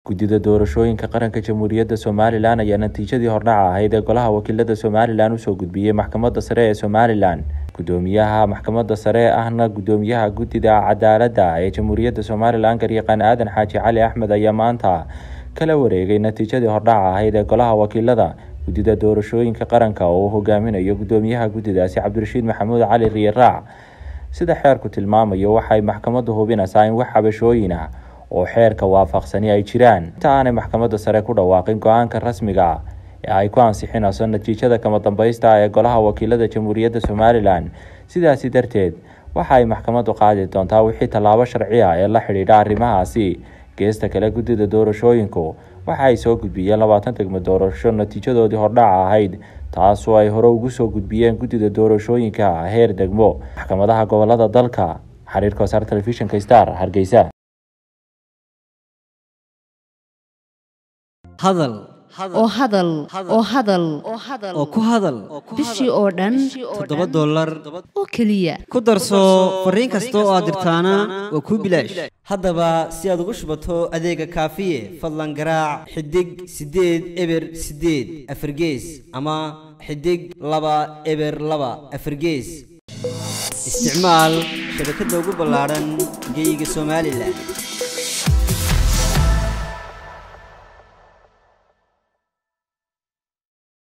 guddida doorashooyinka qaranka jamhuuriyadda somalilan ayaa natiijadii hordhaca ahayd ee golaha wakiilada somalilan usoo gudbiyey maxkamadda sare ee somalilan gudoomiyaha maxkamadda sare ahna gudoomiyaha guddida cadaaladda ee jamhuuriyadda somalilan garyaqaan aadan xaaji cali axmed ayaa maanta kala wareegay natiijadii hordhaca ahayd ee golaha wakiilada guddida doorashooyinka qaranka oo uu hogaaminayo gudoomiyaha guddidaasi cabdirashiid maxamuud cali riyaraac sida xeerku tilmaamayo waxay maxkamaddu hubinaysaa in wax xabashooyin ah oo xeerka waafaqsani ay jiraan inta aanay maxkamadda sare ku dhawaaqin go-aanka rasmiga ee ay ku ansixinayso natiijada kama dambaysta ee golaha wakiilada jamhuuriyadda somalilan sidaasi darteed waxa ay maxkamaddu qaadi doontaa wixii tallaabo sharci ah ee la xidhiidha arrimahaasi geesta kale guddida doorashooyinku waxa ay soo gudbiyeen labaatan degmo doorasho natiijadoodii hordhaca ahayd taasoo ay hore ugu soo gudbiyeen guddida doorashooyinka heer degmo maxkamadaha gobolada dalka xiriirka wasaar telefishinka star hargeysa hadal oo hadal oo hadal oo ku hadal bishii oo dhan toddoba dollar oo keliya ku darso fariin kasta oo aad dirtaana waa kuu bilaash haddaba si aad ugu shubato adeega kaafiye fadlan garaac xidig siddeed eber siddeed afargees ama xidig laba eber laba afargees isticmaal shabakadda ugu ballaadhan geeyiga somalilan